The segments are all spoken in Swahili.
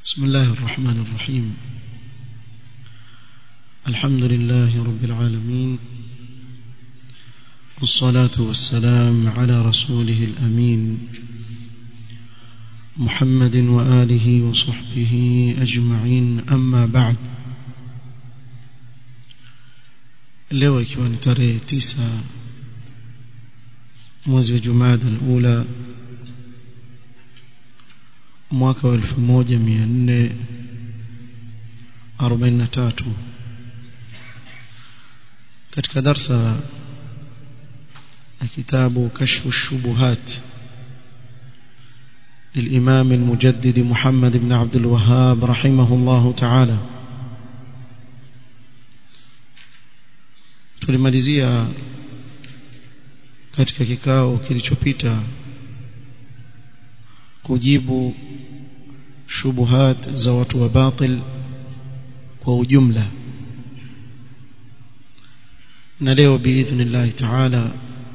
بسم الله الرحمن الرحيم الحمد لله رب العالمين والصلاة والسلام على رسوله الأمين محمد وآله وصحبه أجمعين أما بعد leo ikiwa ni tarehe tisa mwezi wa jumada alula mwaka wa elfu moja mia nne arobaini na tatu katika darsa ya kitabu kashfu shubuhat للإمام المجدد محمد بن عبد الوهاب رحمه الله تعالى tulimalizia katika kikao kilichopita kujibu shubuhat za watu wa batil kwa ujumla na leo biidhnillahi taala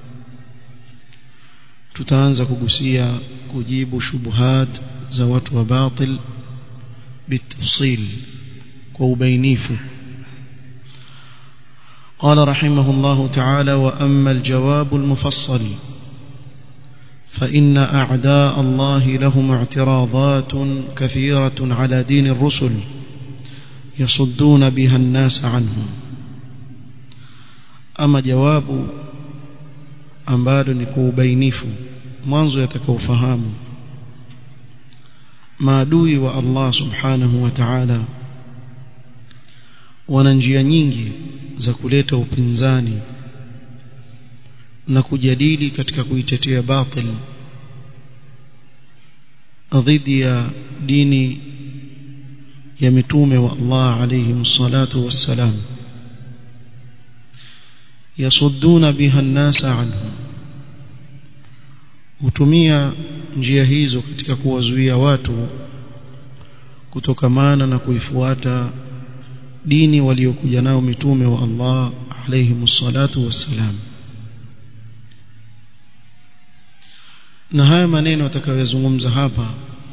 tutaanza kugusia kujibu shubuhat za watu wa batil bitafsil kwa ubainifu قال رحمه الله تعالى وأما الجواب المفصل فإن أعداء الله لهم اعتراضات كثيرة على دين الرسل يصدون بها الناس عنه أما جواب ambalo ni kwa ubainifu mwanzo yatakaofahamu maadui wa Allah subhanahu wa ta'ala wana njia nyingi za kuleta upinzani na kujadili katika kuitetea batil dhidi ya dini ya mitume wa Allah alayhi salatu wassalam yasudduna biha an-nasa anhu hutumia njia hizo katika kuwazuia watu kutokamana na kuifuata dini waliokuja nao mitume wa Allah alayhi salatu wassalam na haya maneno atakayozungumza hapa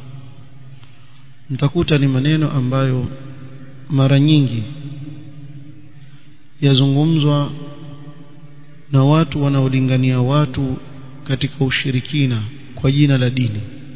mtakuta ni maneno ambayo mara nyingi yazungumzwa na watu wanaolingania watu katika ushirikina kwa jina la dini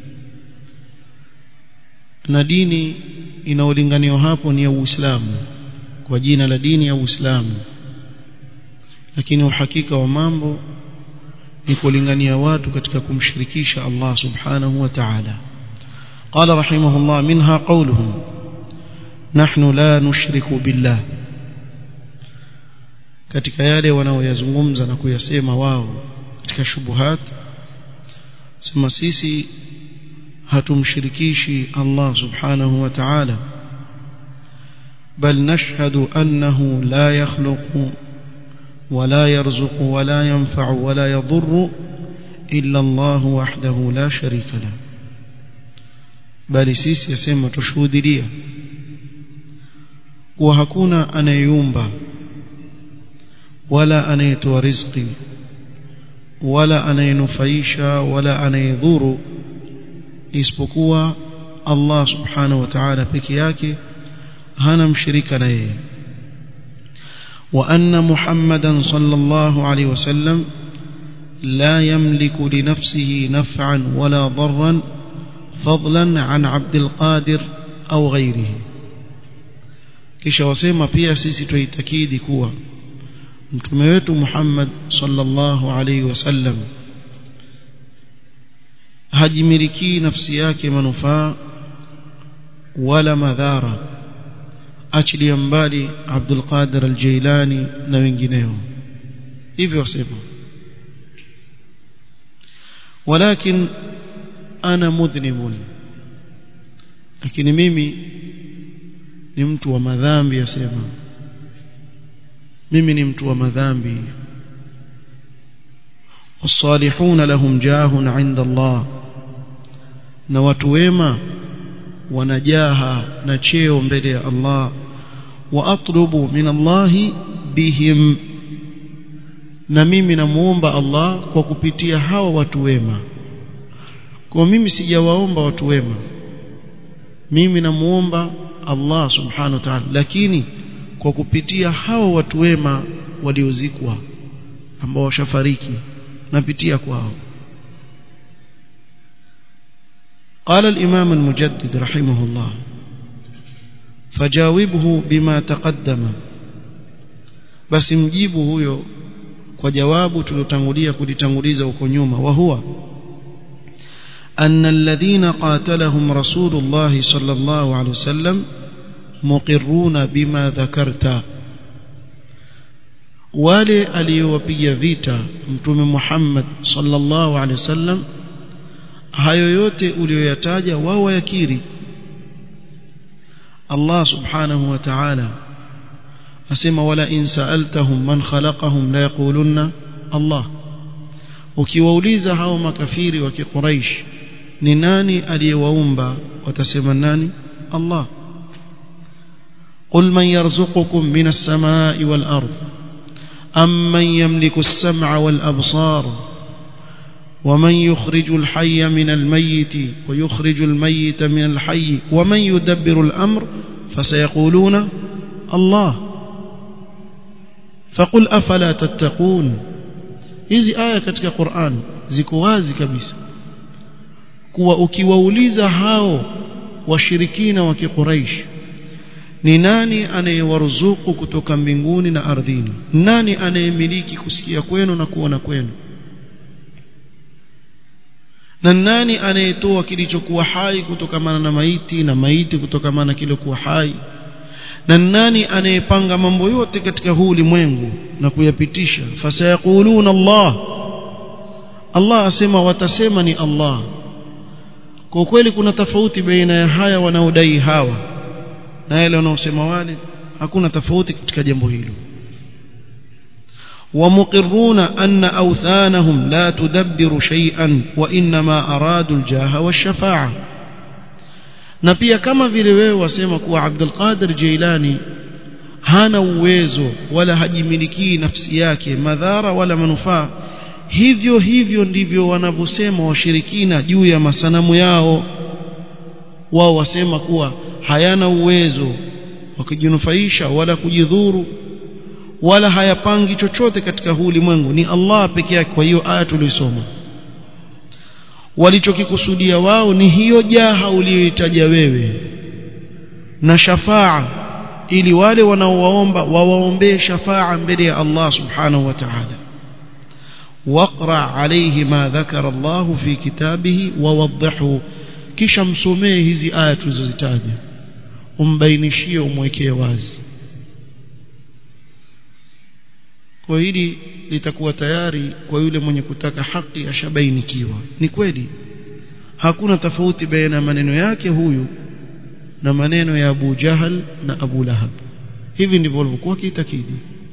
na dini inaolinganiwa hapo ni ya Uislamu kwa jina la dini ya Uislamu lakini uhakika wa mambo ni kulingania watu katika kumshirikisha Allah subhanahu wa ta'ala قال رحمه الله منها قولهم نحن لا نشرك بالله katika yale wanaoyazungumza na kuyasema wao katika shubuhat sema sisi hatumshirikishi Allah subhanahu wa ta'ala bal nashhadu annahu la yakhluqu ولا يرزق ولا ينفع ولا يضر إلا الله وحده لا شريك له bali sisi yasema tushuhudia kuwa hakuna anayeyumba wala anayetoa riziki wala anayenufaisha wala anayedhuru isipokuwa Allah subhanahu wa ta'ala peke yake hana mshirika na yeye وأن محمدا صلى الله عليه وسلم لا يملك لنفسه نفعا ولا ضرا فضلا عن عبد القادر أو غيره kisha wasema pia sisi tuitakidi kuwa mtume wetu Muhammad sallallahu alaihi wasallam hajimiliki nafsi yake manufaa wala madhara achilia mbali Abdul Qadir al-Jailani na wengineo hivyo wasema walakin ana mudhnimun lakini mimi ni mtu wa madhambi yasema mimi ni mtu wa madhambi والصالحون لهم جاه عند الله na watu wema wanajaha na cheo mbele ya Allah wa atlubu min Allah bihim na mimi namuomba Allah kwa kupitia hawa watu wema kwa mimi sijawaomba watu wema mimi namuomba Allah subhanahu wa ta'ala lakini kwa kupitia hao watu wema waliozikwa ambao washafariki napitia kwao قال الإمام المجدد رحمه الله فجاوبه بما تقدم بس مجيبه huyo kwa jawabu tulotangulia kulitanguliza huko nyuma wa huwa أن الذين قاتلهم رسول الله صلى الله عليه وسلم مقرون بما ذكرت wale aliyowapiga vita mtume Muhammad sallallahu alaihi wasallam hayo yote uliyoyataja wao wayakiri Allah subhanahu wa ta'ala asema wala in sa'altahum man khalaqahum la yaqulunna Allah ukiwauliza hao makafiri wa kiquraish ni nani aliyewaumba watasema nani Allah قل من يرزقكم من السماء والأرض أم من يملك السمع والأبصار ومن يخرج الحي من الميت ويخرج الميت من الحي ومن يدبر الأمر فسيقولون الله فقل أفلا تتقون hizi aya katika Qur'an ziko wazi kabisa kuwa ukiwauliza hao washirikina wa Quraysh ni nani anayewaruzuku kutoka mbinguni na ardhini nani anayemiliki kusikia kwenu na kuona kwenu na nani anayetoa kilichokuwa hai kutokamana na maiti na maiti kutokamana na kilichokuwa hai na nani anayepanga mambo yote katika huu ulimwengu na kuyapitisha fasayaquluna Allah Allah asema watasema ni Allah kwa kweli kuna tofauti baina ya haya wanaodai hawa na yale wanaosema wale hakuna tofauti katika jambo hilo ومقرون أن أوثانهم لا تدبر شيئا وإنما أرادوا الجاه والشفاعة na pia kama vile wewe wasema kuwa Abdul Qadir Jailani hana uwezo wala hajimilikii nafsi yake madhara wala manufaa hivyo hivyo ndivyo wanavyosema washirikina juu ya masanamu yao wao wasema kuwa hayana uwezo wa kujinufaisha wala kujidhuru wala hayapangi chochote katika huu ulimwengu ni Allah peke yake kwa hiyo aya tulisoma walichokikusudia wao ni hiyo jaha uliyoitaja wewe na shafaa ili wale wanaowaomba wawaombee shafaa mbele ya Allah subhanahu wa ta'ala waqra alayhi ma dhakara Allah fi kitabihi wawadhihu kisha msomee hizi aya tulizozitaja umbainishie umwekee wazi kwa hili litakuwa tayari kwa yule mwenye kutaka haki ashabainikiwa ni kweli hakuna tofauti baina ya maneno yake huyu na maneno ya Abu Jahal na Abu Lahab hivi ndivyo walivyokuwa kiitakidi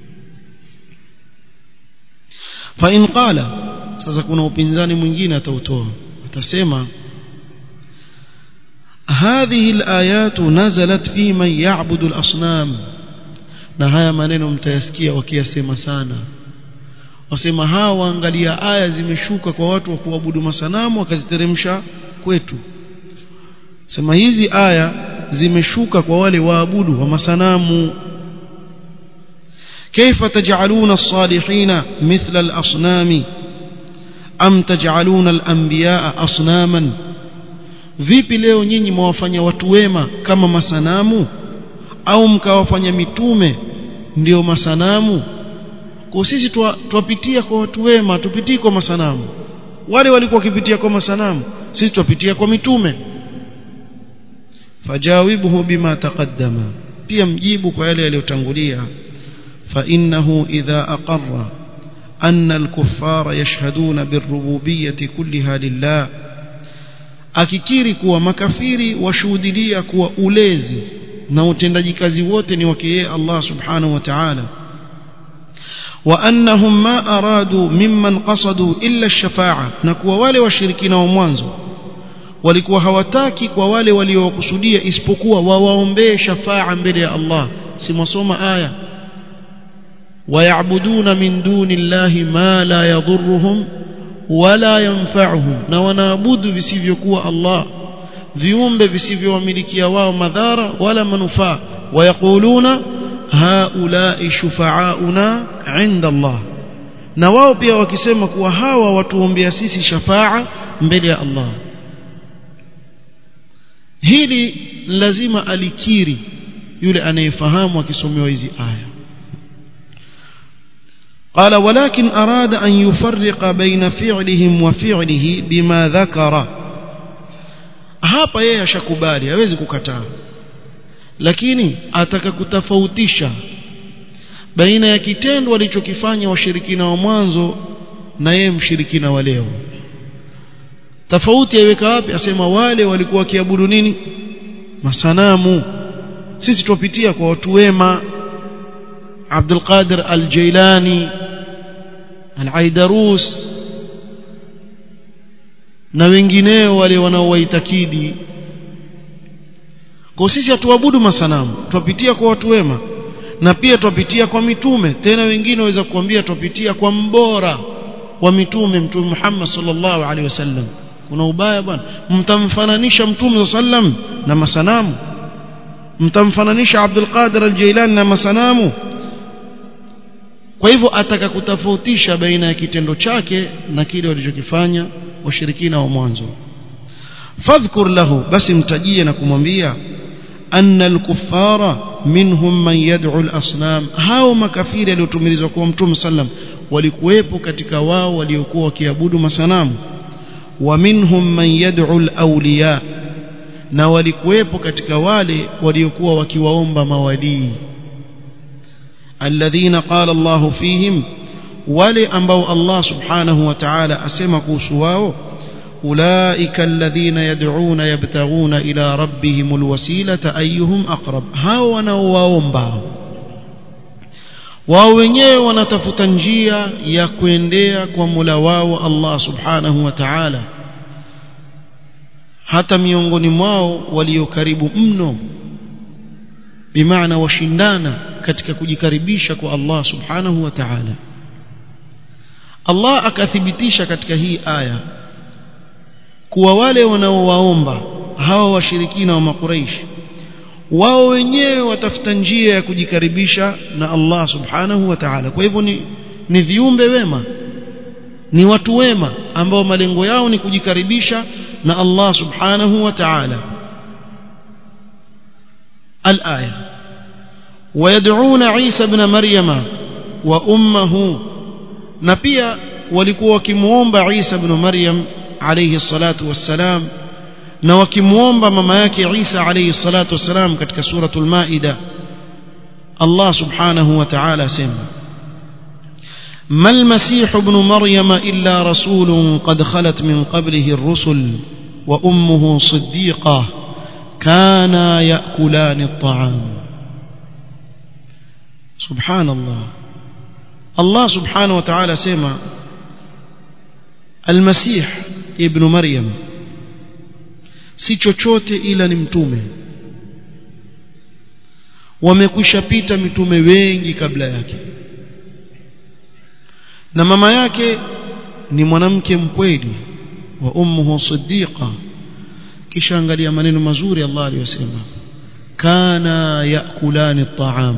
fa in qala sasa kuna upinzani mwingine atautoa atasema هذه الآيات نزلت في من يعبد الأصنام na haya maneno mtayasikia wakiyasema sana wasema hawa waangalia aya zimeshuka kwa watu wa kuabudu masanamu wakaziteremsha kwetu sema hizi aya zimeshuka kwa wale waabudu wa masanamu كيف تجعلون الصالحين مثل الأصنام أم تجعلون الأنبياء أصناما vipi leo nyinyi mwafanya watu wema kama masanamu au mkawafanya mitume ndio masanamu kwa sisi twapitia kwa watu wema tupitii kwa masanamu wale walikuwa wakipitia kwa masanamu sisi twapitia kwa mitume fajawibuhu bima taqaddama pia mjibu kwa yale yaliyotangulia fa innahu idha aqarra أن الكفار يشهدون بالربوبية كلها لله akikiri kuwa makafiri washuhudilia kuwa ulezi na utendaji kazi wote ni wake yeye Allah subhanahu wa ta'ala wa annahum ma aradu mimman qasadu illa ash-shafa'a na kuwa wale washirikina wa mwanzo walikuwa hawataki kwa wale waliokusudia isipokuwa wawaombee shafa'a mbele ya Allah si mwasoma aya ويعبدون من دون الله ما لا يضرهم ولا ينفعهم na wanaabudu visivyokuwa Allah viumbe visivyowamilikia wao madhara wala manufaa wayaquluna haulai shufaauna inda Allah na wao pia wakisema kuwa hawa watuombea sisi shafaa mbele ya Allah hili lazima alikiri yule anayefahamu akisomewa hizi aya قال ولكن أراد أن يفرق بين فعلهم وفعله بما ذكر hapa yeye ashakubali hawezi kukataa lakini ataka kutofautisha baina ya kitendo walichokifanya washirikina wa mwanzo na yeye mshirikina wa leo tofauti yaiweka wapi asema wale walikuwa wakiabudu nini masanamu sisi tupitia kwa watu wema Abdul Qadir Al-Jailani Al-Aidarus na wengineo wale wanaowaitakidi kwa sisi hatuabudu masanamu tupitia kwa watu wema na pia tupitia kwa mitume tena wengine waweza kuambia tupitia kwa mbora wa mitume mtume Muhammad sallallahu alaihi wasallam kuna ubaya bwana mtamfananisha mtume sallam na masanamu mtamfananisha Abdul Qadir Al-Jailani na masanamu kwa hivyo ataka kutofautisha baina ya kitendo chake na kile walichokifanya washirikina wa mwanzo fadhkur lahu basi mtajie na kumwambia anna al-kuffara minhum man yad'u al-asnam hao makafiri waliotumilizwa kwa mtume sallam walikuwepo katika wao waliokuwa wakiabudu masanamu wa minhum man yad'u al-awliya na walikuwepo katika wale waliokuwa wakiwaomba mawalii alladhina qala Allahu fihim wale ambao Allah subhanahu wa ta'ala asema kuhusu wao ulaika alladhina yad'una yabtaghuna ila rabbihim alwasilata ayyuhum aqrab hao wanaowaomba wao wenyewe wanatafuta njia ya kuendea kwa Mola wao Allah subhanahu wa ta'ala hata miongoni mwao walio karibu mno bimaana washindana katika kujikaribisha kwa Allah subhanahu wa ta'ala Allah akathibitisha katika hii aya kuwa wale wanaowaomba hawa washirikina wa makuraish wao wenyewe watafuta njia ya kujikaribisha na Allah subhanahu wa ta'ala kwa hivyo ni, ni viumbe wema ni watu wema ambao malengo yao ni kujikaribisha na Allah subhanahu wa ta'ala الآية ويدعون عيسى ابن مريم وأمه نبيا walikuwa wakimuomba Isa ibn Maryam alayhi salatu wassalam na wakimuomba mama yake Isa alayhi salatu wassalam katika suratul Maida Allah subhanahu wa ta'ala sema ما المسيح ابن مريم إلا رسول قد خلت من قبله الرسل وأمه صديقة كانا يأكلان الطعام سبحان الله الله سبحانه وتعالى سمع المسيح ابن مريم si chochote ila ni mtume wamekwisha pita mitume wengi kabla yake na mama yake ni mwanamke mkweli wa ummuhu siddiqa kisha angalia maneno mazuri Allah aliyosema kana yakulani at-ta'am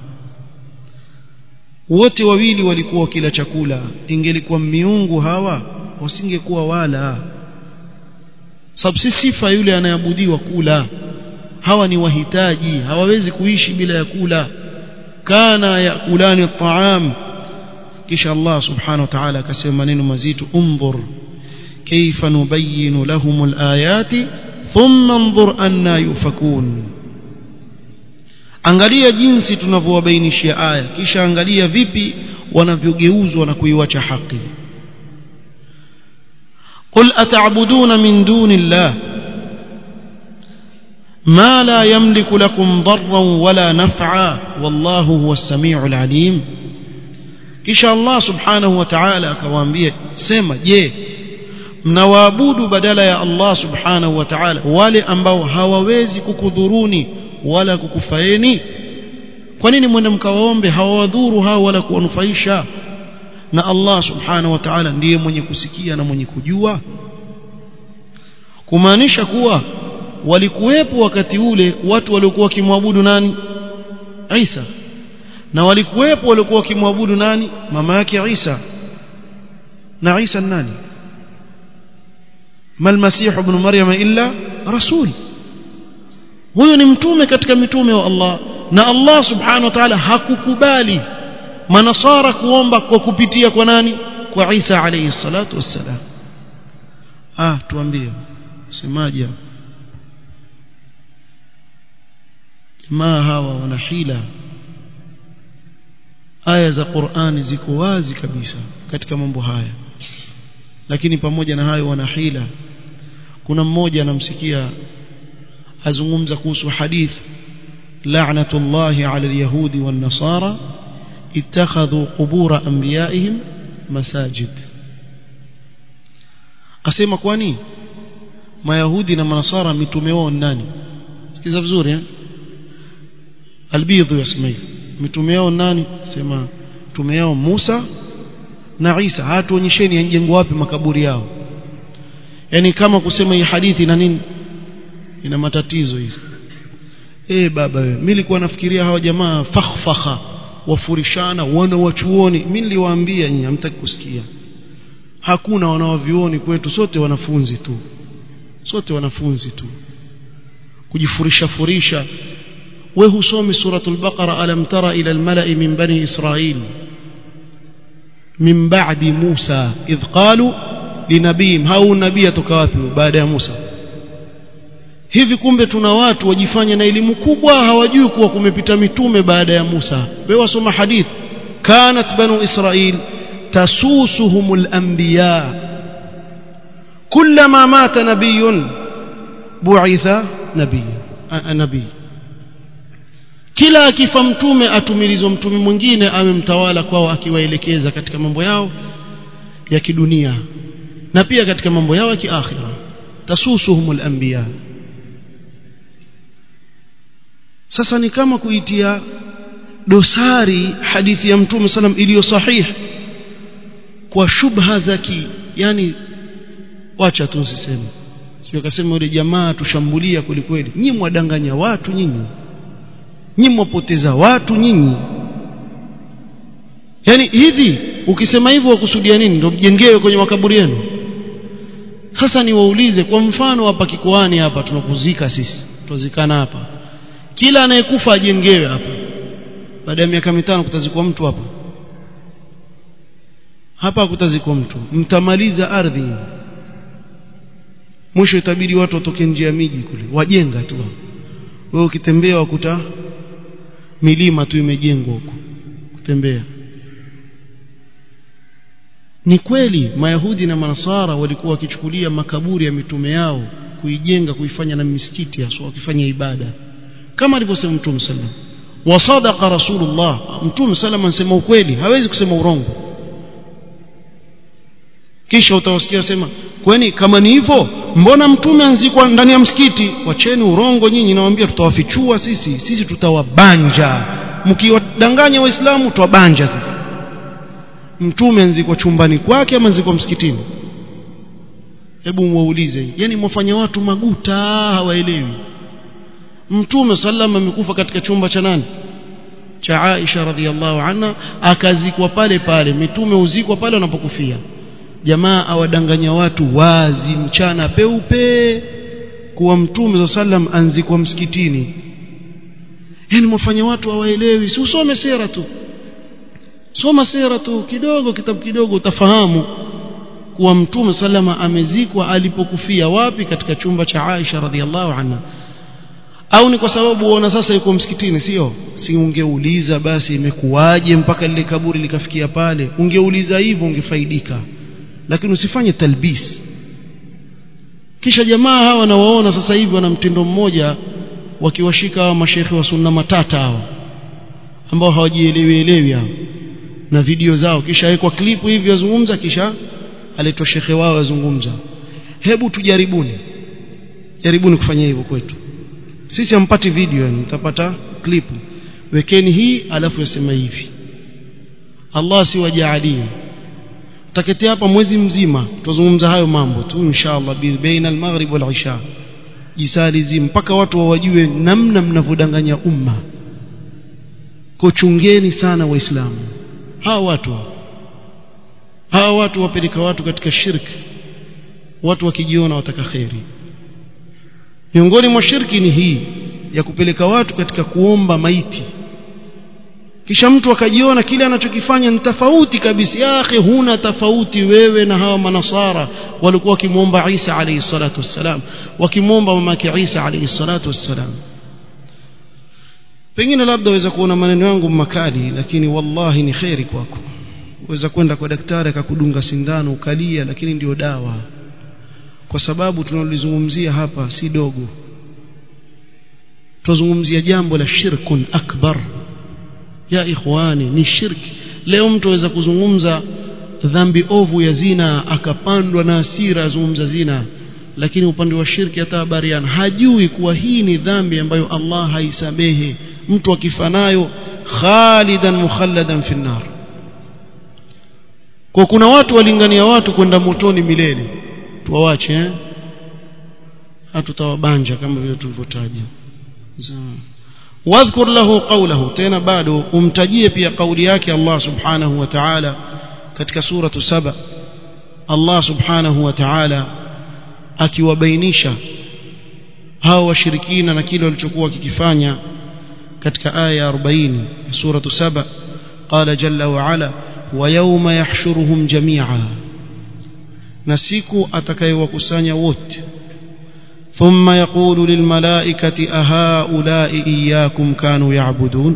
wote wawili walikuwa kila chakula ingelikuwa miungu hawa wasingekuwa wala sababu si sifa yule anayeabudiwa kula hawa ni wahitaji hawawezi kuishi bila ya kula kana yakulani at-ta'am kisha Allah subhanahu wa ta'ala akasema maneno mazito umdhur كيف نبين لهم الآيات ثم انظر أنا يؤفكون angalia jinsi tunavyowabainishia aya kisha angalia vipi wanavyogeuzwa na kuiwacha haki qul ata'buduna min duni llah ma la yamliku lakum darran wala naf'a wallahu huwa as-sami'u al-alim kisha Allah subhanahu wa ta'ala akawaambia sema je mnawaabudu badala ya Allah subhanahu wa ta'ala wale ambao hawawezi kukudhuruni wala kukufaeni kwa nini mwende mkawaombe hawawadhuru hao wala kuwanufaisha na Allah subhanahu wa ta'ala ndiye mwenye kusikia na mwenye kujua kumaanisha kuwa walikuwepo wakati ule watu waliokuwa wakimwabudu nani Isa na walikuwepo waliokuwa wakimwabudu nani mama yake Isa na Isa nani mal masih ibn maryam illa rasul huyo ni mtume katika mitume wa Allah na Allah subhanahu wa ta'ala hakukubali manasara kuomba kwa kupitia kwa nani kwa Isa alayhi salatu wassalam ah tuambie semaje jamaa hawa wana hila aya za Qur'ani ziko wazi kabisa katika mambo haya lakini pamoja na hayo wana hila kuna mmoja anamsikia azungumza kuhusu hadith la'natullahi 'ala al-yahudi wan-nasara ittakhadhu qubur anbiya'ihim masajid asema kwani mayahudi na manasara mitume wao nani sikiza vizuri eh albidhu yasema hivi mitume wao nani sema mtume yao Musa na Isa hatuonyesheni yanjengwa wapi makaburi yao yani kama kusema hii hadithi na nini ina matatizo hizo eh baba wewe mimi nilikuwa nafikiria hawa jamaa fakhfakha wafurishana wana wachuoni mimi niliwaambia nyinyi hamtaki kusikia hakuna wanawavioni kwetu sote wanafunzi tu sote wanafunzi tu kujifurisha furisha we husomi suratul baqara alam tara ila almala'i min bani israil min ba'di musa idh qalu linabiyim hau nabii atoka wapi baada ya musa hivi kumbe tuna watu wajifanya na elimu kubwa hawajui kuwa kumepita mitume baada ya Musa wewe wasoma hadith kanat banu israil tasusuhumul anbiya kullama mata nabiyun bu'itha nabiy nabii kila akifa mtume atumilizwa mtume mwingine amemtawala kwao akiwaelekeza katika mambo yao ya kidunia na pia katika mambo yao ya kiakhira tasusuhumul anbiya sasa ni kama kuitia dosari hadithi ya mtume salam iliyo sahihi kwa shubha za ki yani wacha tu usiseme sio kasema yule jamaa tushambulia kweli kweli nyinyi mwadanganya watu nyinyi nyinyi mwapoteza watu nyinyi yani hivi ukisema hivyo wakusudia nini ndio mjengewe kwenye makaburi yenu sasa niwaulize kwa mfano hapa kikoani hapa tunakuzika sisi tuzikana hapa kila anayekufa ajengewe hapa baada ya miaka mitano kutazikwa mtu hapa hapa kutazikwa mtu mtamaliza ardhi mwisho itabidi watu watoke nje ya miji kule wajenga tu wewe ukitembea wakuta milima tu imejengwa huko kutembea ni kweli mayahudi na manasara walikuwa wakichukulia makaburi ya mitume yao kuijenga kuifanya na misikiti hasa wakifanya ibada kama alivyosema mtume sallam wasadaqa rasulullah mtume sallam anasema ukweli hawezi kusema urongo kisha utawasikia sema kwani kama ni hivyo mbona mtume anzikwa ndani ya msikiti wacheni urongo nyinyi nawaambia tutawafichua sisi sisi tutawabanja mkiwadanganya waislamu tutawabanja sisi mtume anzikwa chumbani kwake ama anzikwa msikitini hebu mwaulize yani mwafanya watu maguta hawaelewi mtume sallam amekufa katika chumba cha nani cha Aisha radhiallahu anha akazikwa pale pale mitume uzikwa pale wanapokufia jamaa awadanganya watu wazi mchana peupe kuwa mtume sallam anzikwa msikitini yani mwafanya watu hawaelewi si usome sera tu soma sera tu kidogo kitabu kidogo utafahamu kuwa mtume sallama amezikwa alipokufia wapi katika chumba cha Aisha radhiallahu anha au ni kwa sababu uona sasa yuko msikitini sio si ungeuliza basi imekuwaje mpaka lile kaburi likafikia pale ungeuliza hivyo ungefaidika lakini usifanye talbis kisha jamaa hawa nawaona sasa hivi wana mtindo mmoja wakiwashika hawa mashekhe wa sunna matata hawa ambao hawajielewi elewi hao na video zao kisha wekwa klipu hivi yazungumza kisha aletwa shekhe wao yazungumza hebu tujaribuni jaribuni kufanya hivyo kwetu sisi hampati video yani mtapata klipu wekeni hii alafu yasema hivi Allah siwajaalie tutaketea hapa mwezi mzima tuzungumza hayo mambo tu inshallah baina al-maghrib wal-isha jisalizi mpaka watu wawajue namna mnavyodanganya umma kuchungeni sana waislamu hawa watu hawa watu wapeleka watu katika shirki watu wakijiona wataka kheri miongoni mwa shirki ni hii ya kupeleka watu katika kuomba maiti kisha mtu akajiona kile anachokifanya ni tofauti kabisa ya akhi huna tofauti wewe na hawa manasara walikuwa wakimwomba Isa alayhi salatu wassalam wakimwomba mamake Isa alayhi salatu wassalam pengine labda waweza kuona maneno yangu makali lakini wallahi ni kheri kwako waweza kwenda kwa daktari akakudunga sindano ukalia lakini ndio dawa kwa sababu tunalizungumzia hapa si dogo tuzungumzia jambo la shirkun akbar ya ikhwani ni shirki leo mtu aweza kuzungumza dhambi ovu ya zina akapandwa na hasira azungumza zina lakini upande wa shirki hata habariana hajui kuwa hii ni dhambi ambayo Allah haisamehe mtu akifanayo khalidan mukhalladan fi nar kwa kuna watu walingania watu kwenda motoni milele tuwawache eh hatutawabanja kama vile tulivyotaja wadhkur lahu qawlahu tena bado umtajie pia kauli yake Allah subhanahu wa ta'ala katika suratu saba Allah subhanahu wa ta'ala akiwabainisha hao washirikina na kile walichokuwa kikifanya katika aya ya 40 suratu saba qala jalla wa ala wa yawma yahshuruhum jami'a na siku atakayewakusanya wote ثم يقول للملائكة أهؤلاء إياكم كانوا يعبدون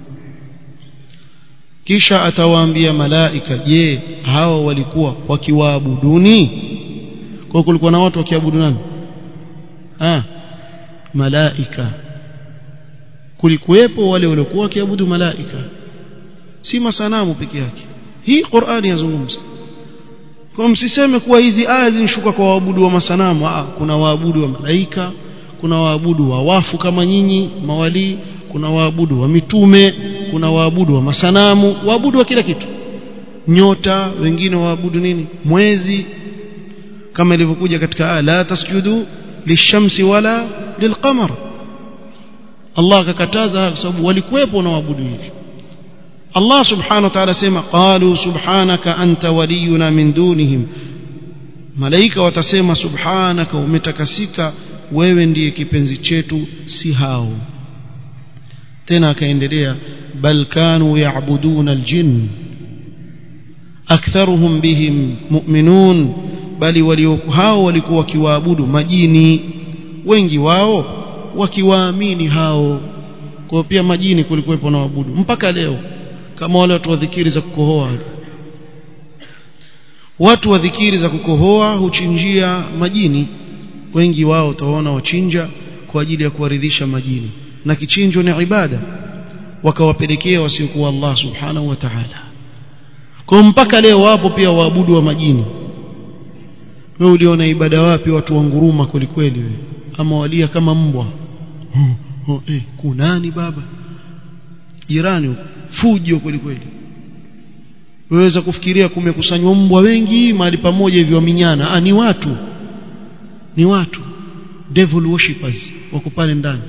kisha atawaambia malaika je hawa walikuwa wakiwaabuduni kwa kulikuwa na watu wakiabudu nani ah malaika kulikuwepo wale waliokuwa wakiabudu malaika si masanamu peke yake hii Qur'ani yazungumza kwa msiseme kuwa hizi aya zinishuka kwa waabudu wa masanamu ah kuna waabudu wa malaika kuna waabudu wa wafu kama nyinyi mawali kuna waabudu wa mitume kuna waabudu wa masanamu waabudu wa kila kitu nyota wengine waabudu nini mwezi kama ilivyokuja katika aya la tasjudu lishamsi wala lilqamar Allah akakataza kwa sababu walikuwepo na waabudu hivi Allah subhanahu wa ta'ala sema qalu subhanaka anta waliyuna min dunihim malaika watasema subhanaka umetakasika wewe ndiye kipenzi chetu si hao tena akaendelea bal kanu ya'buduna aljinn aktharuhum bihim mu'minun bali walio hao walikuwa wakiwaabudu majini wengi wao wakiwaamini hao kwa pia majini kulikuwepo na waabudu mpaka leo kama wale watu wa dhikiri za kukohoa watu wa dhikiri za kukohoa huchinjia majini wengi wao utaona wachinja kwa ajili ya kuwaridhisha majini na kichinjo ni ibada wakawapelekea wasiokuwa Allah subhanahu wa ta'ala kwa mpaka leo wapo pia waabudu wa majini wewe uliona ibada wapi watu wanguruma kwelikweli wewe ama walia kama mbwa oh, oh, eh, kunani baba jirani fujo kwelikweli waweza kufikiria kumekusanywa mbwa wengi mahali pamoja hivyo waminyana ah ni watu ni watu devil worshippers wako pale ndani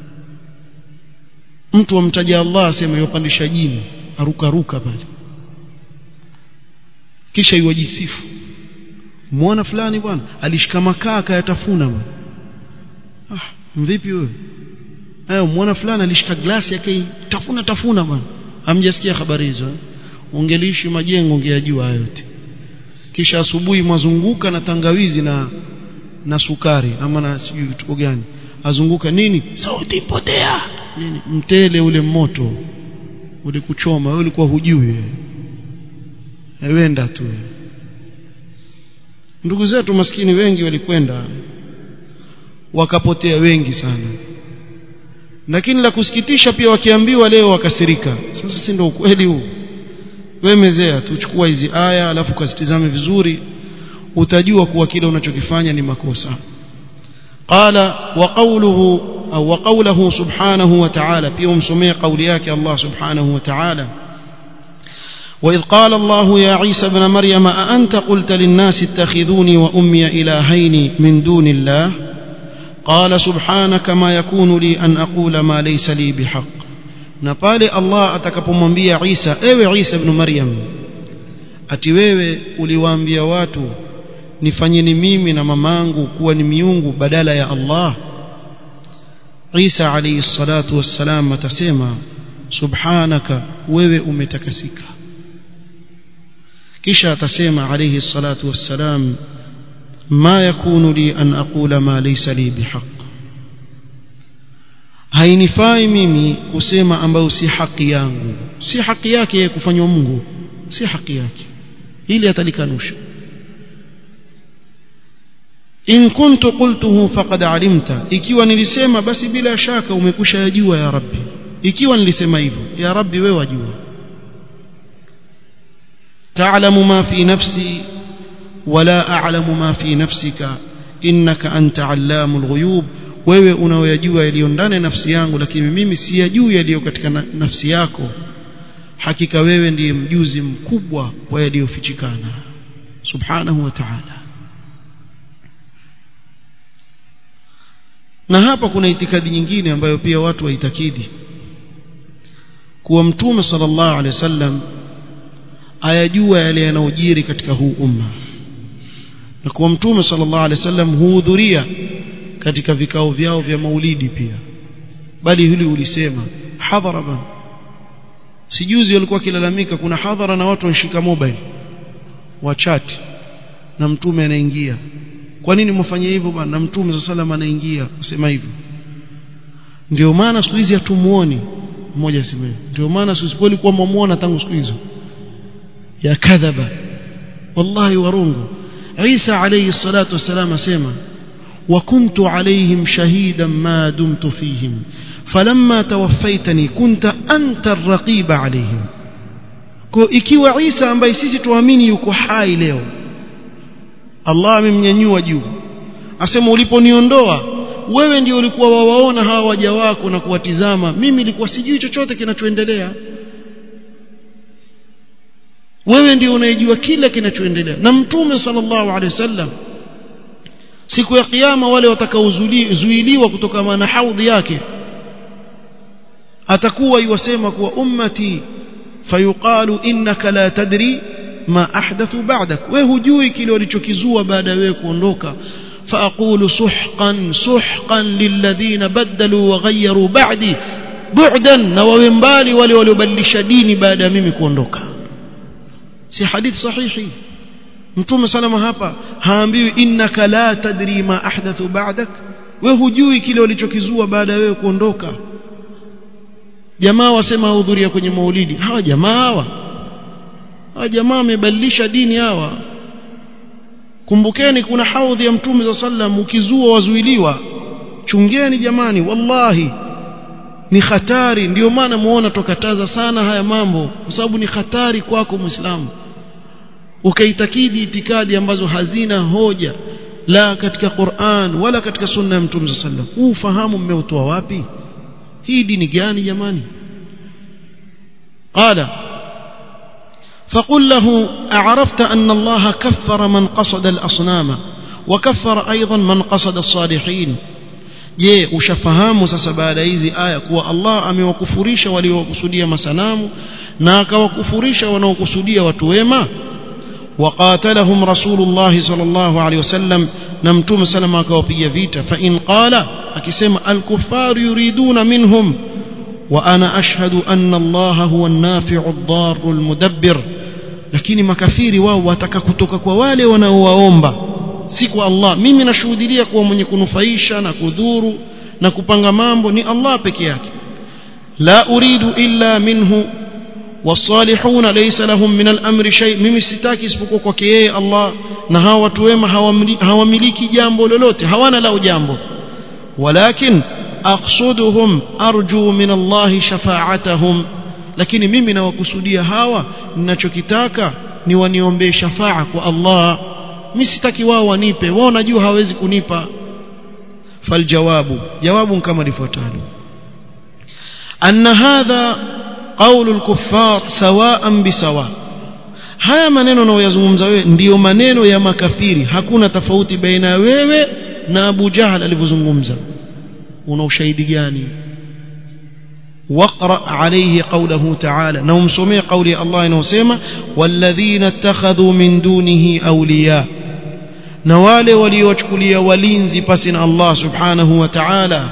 mtu amtaja Allah asema yopandisha jini aruka ruka pale kisha iwajisifu muona fulani bwana alishika makaa akayatafuna bwana ah vipi wewe hayo muona fulani alishika glasi yake tafuna tafuna bwana hamjasikia habari hizo eh? ungeliishi majengo ungeyajua hayo yote kisha asubuhi mwazunguka na tangawizi na na sukari ama na sijui vitu gani azunguka nini sauti potea nini mtele ule moto ule kuchoma wewe ulikuwa hujui wenda tu ndugu zetu maskini wengi walikwenda wakapotea wengi sana lakini la kusikitisha pia wakiambiwa leo wakasirika sasa si ndio ukweli huu wewe mezea tuchukua hizi aya alafu ukazitizame vizuri utajua kuwa kile unachokifanya ni makosa qala wa qawluhu au wa qawluhu subhanahu wa ta'ala pia umsomee kauli yake Allah subhanahu wa ta'ala وإذ قال الله يا عيسى ابن مريم أأنت قلت للناس اتخذوني وأمي إلهين من دون الله قال سبحانك ما يكون لي أن أقول ما ليس لي بحق na pale Allah atakapomwambia Isa ewe Isa ibn Maryam ati wewe uliwaambia watu nifanyeni mimi na mamangu kuwa ni miungu badala ya Allah Isa alayhi salatu wassalam atasema subhanaka wewe umetakasika kisha atasema alayhi salatu wassalam ma yakunu li an aqula ma laysa li bihaq hainifai mimi kusema ambayo si haki yangu si haki yake yeye kufanywa Mungu si haki yake ili atalikanusha in kuntu qultuhu faqad alimta ikiwa nilisema basi bila shaka umekusha yajua ya rabbi ikiwa nilisema hivyo ya rabbi wewe wajua تعلم ما في نفسي ولا أعلم ما في نفسك إنك أنت علام الغيوب wewe unaoyajua yaliyo ndani ya nafsi yangu lakini mimi siyajui yaliyo katika nafsi yako hakika wewe ndiye mjuzi mkubwa wa yaliyofichikana subhanahu wa ta'ala na hapa kuna itikadi nyingine ambayo pia watu waitakidi kuwa mtume sallallahu alaihi wasallam ayajua yale yanayojiri katika huu umma na kuwa mtume sallallahu alaihi wasallam huhudhuria katika vikao vyao vya maulidi pia bali hili ulisema hadhara bana sijuzi walikuwa kilalamika kuna hadhara na watu wanashika mobile wachati na mtume anaingia kwa nini mfanye hivyo bana na mtume sallallahu anaingia kusema hivyo ndio maana siku hizi hatumuoni mmoja sema ndio maana siku hizi kwa mwamuona tangu siku hizo ya kadhaba wallahi warungu Isa alayhi salatu wasalam asema وكنت عليهم شهيدا ما دمت فيهم فلما توفيتني كنت أنت الرقيب عليهم kwa ikiwa Isa ambaye sisi tuamini yuko hai leo Allah amemnyanyua juu asema uliponiondoa wewe ndio ulikuwa wawaona hawa waja wako na kuwatizama mimi nilikuwa sijui chochote kinachoendelea wewe ndio unayejua kila kinachoendelea na mtume sallallahu alaihi wasallam siku ya kiyama wale watakaozuiliwa kutokana na haudhi yake atakuwa yuwasema kuwa ummati fayuqalu innaka la tadri ma ahdathu ba'dak wewe hujui kile walichokizua baada ya wewe kuondoka فأقول سحقا سحقا للذين بدلوا وغيروا بعدي بعدا نووي mbali wale waliobadilisha dini baada ya mimi kuondoka si hadith sahihi mtume salama hapa haambiwi innaka la tadri ma ahdathu ba'dak wewe hujui kile walichokizua baada ya wewe kuondoka jamaa wasema hudhuria kwenye maulidi hawa jamaa hawa hawa jamaa wamebadilisha dini hawa kumbukeni kuna haudhi ya mtume za sallam ukizua wazuiliwa chungeni jamani wallahi ni hatari ndio maana muona tokataza sana haya mambo kwa sababu ni hatari kwako muislamu ukaitakidi itikadi ambazo hazina hoja la katika Qur'an wala katika sunna ya mtume sallallahu alaihi wasallam ufahamu mmeutoa wapi hii dini gani jamani qala فقل له أعرفت أن الله كفر من قصد الأصنام وكفر أيضا من قصد الصالحين je ushafahamu sasa baada hizi aya kuwa Allah amewakufurisha waliokusudia masanamu na akawakufurisha wanaokusudia watu wema وقاتلهم رسول الله صلى الله عليه وسلم نمتم سلم akawapiga vita فإن قال akisema الكفار يريدون منهم وأنا أشهد أن الله هو النافع الضار المدبر lakini makafiri wao wataka kutoka kwa wale wanaowaomba si kwa Allah mimi nashuhudia kuwa mwenye kunufaisha na kudhuru na kupanga mambo ni Allah peke yake la uridu illa minhu والصالحون ليس لهم من الأمر شيء mimi sitaki isipokuwa kwake yeye Allah na hawa watu wema hawamiliki jambo lolote hawana lao jambo walakin aqsuduhum arju min Allah shafa'atahum lakini mimi nawakusudia hawa ninachokitaka ni waniombee shafaa kwa Allah mimi sitaki wao wanipe wao najua hawezi kunipa faljawabu jawabu kama lifuatalo anna hadha قول الكفار سواء بسواء haya maneno unayoyazungumza wewe ndiyo maneno ya makafiri hakuna tofauti baina wewe na Abu Jahal alivyozungumza una ushahidi gani واقرا عليه قوله تعالى نوم سمع قول الله انه سما والذين اتخذوا من دونه اولياء na wale waliowachukulia walinzi pasi na Allah subhanahu wa ta'ala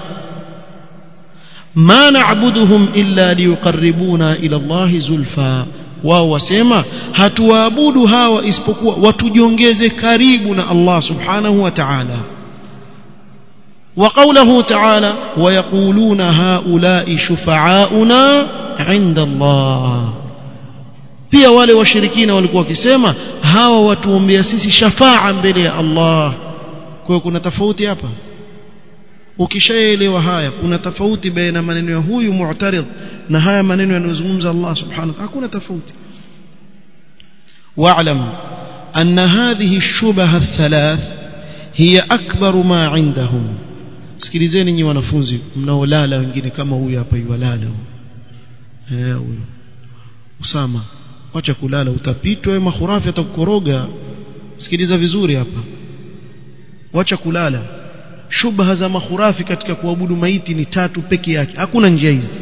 ma na'buduhum illa liyuqarribuna ila Allah zulfa wao wasema hatuwaabudu hawa isipokuwa watujiongeze karibu na Allah subhanahu wa ta'ala وقوله تعالى ويقولون هؤلاء شفعاؤنا عند الله pia wale washirikina walikuwa wakisema hawa watuombea sisi shafaa mbele ya Allah kwa hiyo kuna tofauti hapa ukishaelewa haya kuna tofauti baina maneno ya huyu mu'tarid na haya maneno yanayozungumza Allah subhanahu wa hakuna tofauti wa'lam anna hadhihi ash-shubah ath-thalath hiya akbar ma 'indahum sikilizeni nyinyi wanafunzi mnaolala wengine kama huyu hapa yuwalala eh huyo Usama acha kulala utapitwa wewe mahurafi atakukoroga sikiliza vizuri hapa wacha kulala shubha za mahurafi katika kuabudu maiti ni tatu peke yake hakuna njia hizi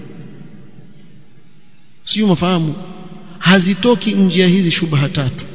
sio mafahamu hazitoki njia hizi shubha tatu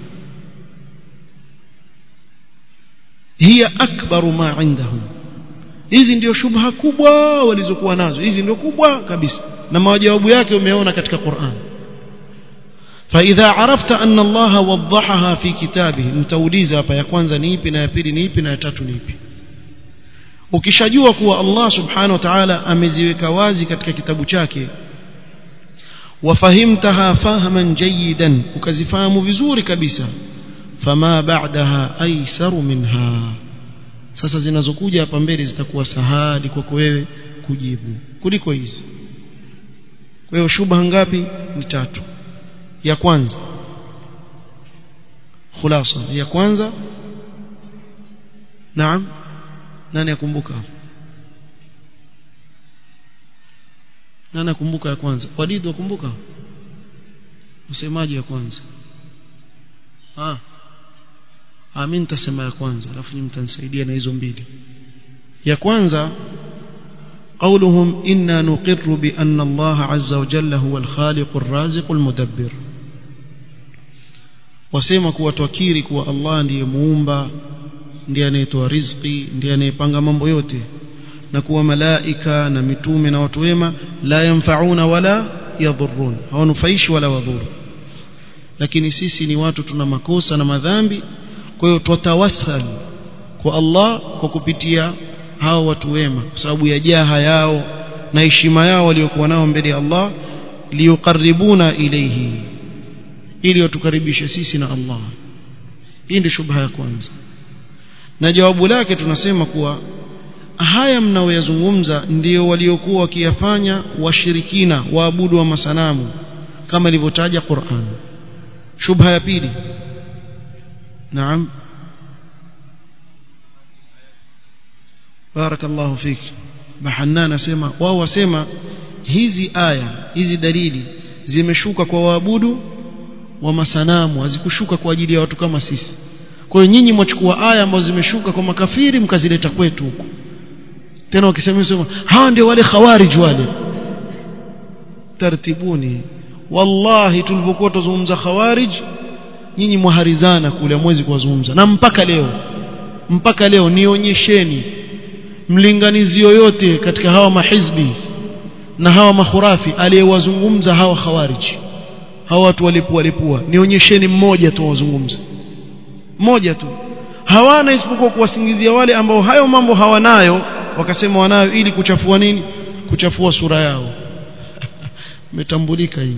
hiya akbaru ma indahum hizi ndio shubha kubwa walizokuwa nazo hizi ndio kubwa kabisa na majawabu yake umeona katika Qur'an فإذا عرفت أن الله وضحها في كتابه mtauliza hapa ya kwanza ni ipi na ya pili ni ipi na ya tatu ni ipi ukishajua kuwa Allah subhanahu wa ta'ala ameziweka wazi katika kitabu chake wafahimtaha fahman jayidan ukazifahamu vizuri kabisa fama ba'daha aisaru minha sasa zinazokuja hapa mbele zitakuwa sahali kwako wewe kujibu kuliko hizi kwa hiyo shubha ngapi ni tatu ya kwanza khulasa ya kwanza naam nani akumbuka nani akumbuka ya kwanza walid wakumbuka msemaji ya kwanza ah amin tasema ya kwanza alafu nyinyi mtanisaidia na hizo mbili ya kwanza قولهم إنا نقر بأن الله عز وجل هو الخالق الرازق المدبر wasema kuwa twakiri kuwa Allah ndiye muumba ndiye anayetoa riziki ndiye anayepanga mambo yote na kuwa malaika na mitume na watu wema la yanfauna wala yadhurun hawanufaishi wala wadhuru lakini sisi ni watu tuna makosa na madhambi kwa hiyo twatawassal kwa Allah kwa kupitia hao watu wema kwa sababu ya jaha yao na heshima yao waliokuwa nao mbele ya Allah liyuqarribuna ilayhi ili watukaribishe sisi na Allah hii ndio shubha ya kwanza na jawabu lake tunasema kuwa haya mnaoyazungumza ndio waliokuwa wakiyafanya washirikina waabudu wa masanamu kama ilivyotaja Qur'an shubha ya pili naam barakallahu fik bahanna asema wao wasema hizi aya hizi dalili zimeshuka kwa waabudu wa masanamu hazikushuka kwa ajili ya watu kama sisi kwa hiyo nyinyi mwachukua aya ambazo zimeshuka kwa makafiri mkazileta kwetu huku tena wakisema sema hawa ndio wale khawarij wale tartibuni wallahi tulipokuwa tuzungumza khawarij nyinyi mwaharizana kule mwezi kuwazungumza na mpaka leo mpaka leo nionyesheni mlinganizi yoyote katika hawa mahizbi na hawa makhurafi aliyewazungumza hawa khawarij hawa watu walipua walipua nionyesheni mmoja tu wazungumza mmoja tu hawana isipokuwa kuwasingizia wale ambao hayo mambo hawanayo wakasema wanayo ili kuchafua nini kuchafua sura yao umetambulika hii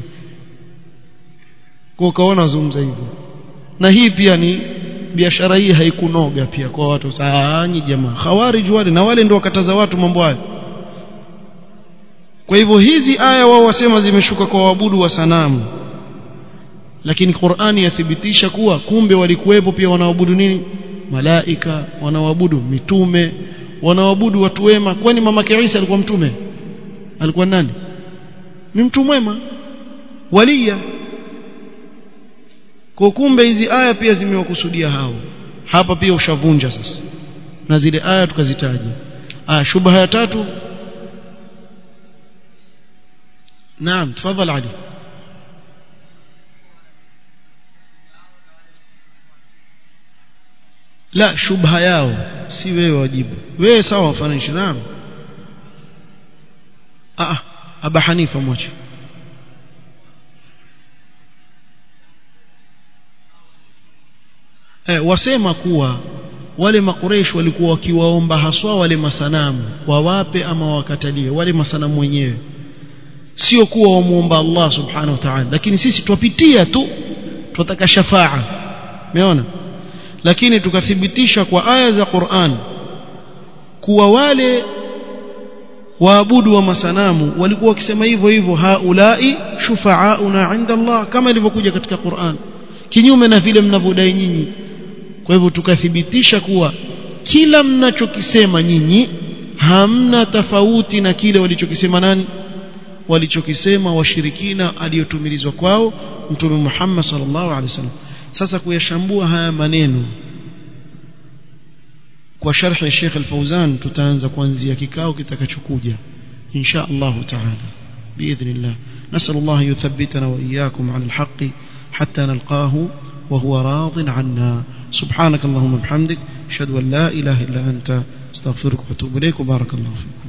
kwa ukaona wazungumza hivyo na hii pia ni biashara hii haikunoga pia kwa watu saani jamaa khawarij wale na wale ndio wakataza watu mambo hayo kwa hivyo hizi aya wao wasema zimeshuka kwa waabudu wa sanamu lakini Qur'ani yathibitisha kuwa kumbe walikuwepo pia wanaabudu nini malaika wanaabudu mitume wanaabudu watu wema kwani mama Isa alikuwa mtume alikuwa nani ni mtu mwema walia kwa kumbe hizi aya pia zimewakusudia hao hapa pia ushavunja sasa na zile aya tukazitaja ah shubha ya tatu naam tafadhal ali la shubha yao si wewe wajibu wewe sawa wafananisha naam ah aba hanifa mwache eh, wasema kuwa wale makureish walikuwa wakiwaomba haswa wale masanamu wawape ama wakatalie wale masanamu wenyewe sio kuwa wamuomba Allah subhanahu wa ta'ala lakini sisi twapitia tu tunataka shafaa umeona lakini tukathibitisha kwa aya za Qur'an kuwa wale waabudu wa masanamu walikuwa wakisema hivyo hivyo haulai shufaauna inda Allah kama ilivyokuja katika Qur'an kinyume na vile mnavyodai nyinyi kwa hivyo tukathibitisha kuwa kila mnachokisema nyinyi hamna tofauti na kile walichokisema nani walichokisema washirikina aliyotumilizwa kwao mtume Muhammad sallallahu alaihi wasallam sasa kuyashambua haya maneno kwa sharhi ya Sheikh Al-Fauzan tutaanza kuanzia kikao kitakachokuja insha Allah taala باذن الله نسال الله يثبتنا واياكم على الحق حتى نلقاه وهو راض عنا سبحانك اللهم وبحمدك اشهد ان لا اله الا انت استغفرك واتوب اليك وبارك الله فيك